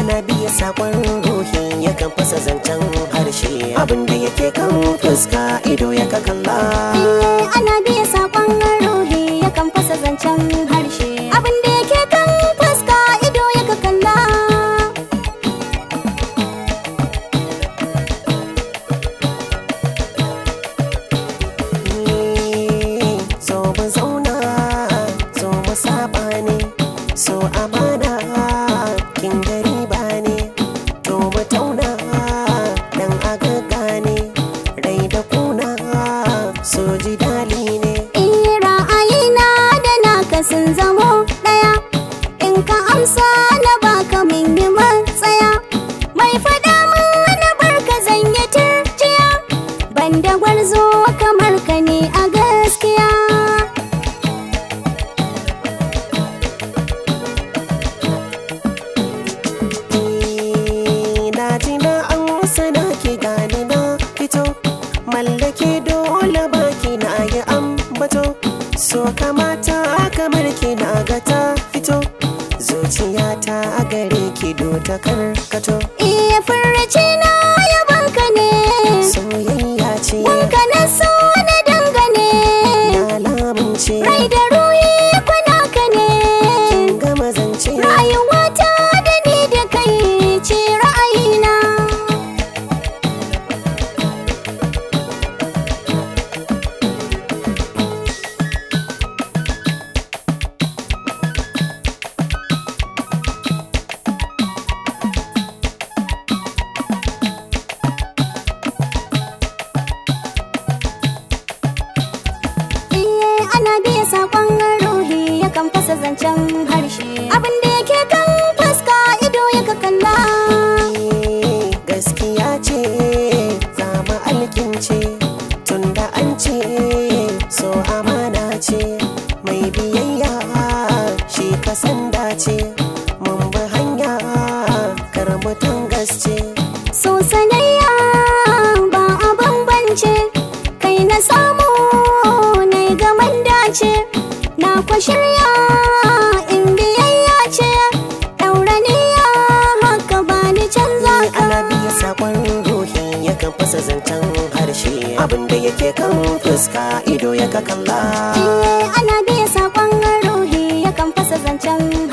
ana biya sakon ruhi yakan fasa zancen harshe abinda yake kan fuska ido ya ka kalla Eh, ana biya saƙon ruhi yakan fasa zancen harshe abin da yake kan fuska ido ya ka kalla so mu zauna so mu saba ne so amana kin gari ba ne to mu tauna dan agaga ne rai da kuna so ji dali ne Eh, ra'ayina da naka sun zamo ɗaya in ka amsa na baka min yi matsaya mai faɗa min na barka zan yi turjiya banda gwarzo kamar ka ne a gaskiya na ji na an sana ki gani na fito mallake dole baki na yi ambato so kamata kamar ki na ga ta fito zuciyata a gare ki do ta karkato iya furci na yabanka ne soyayya ce wanka na so na dangane na lamunce rai da ruhi kuna ka ne kin gama zance rayuwata da ni da kai ce ra'ayina iye ana biya saƙon ruhi yakan fasa zancen harshe abin da yake kan fuska ido ya ka kalla gaskiya ce zama alkince tunda an ce so amana ce mai biyayya shi kasan dace mun bi hanya karbutan gaske so sanayya ba a bambance kai na samu na gaman dace na kwa shirya in biyayya ce ɗauraniya haka ba ni canza ka ana biya sakon ruhi yakan fasa zancen harshe abinda yake kan fuska ido ya ka kalla Iye ana biya saƙon ruhi yakan fasa zancen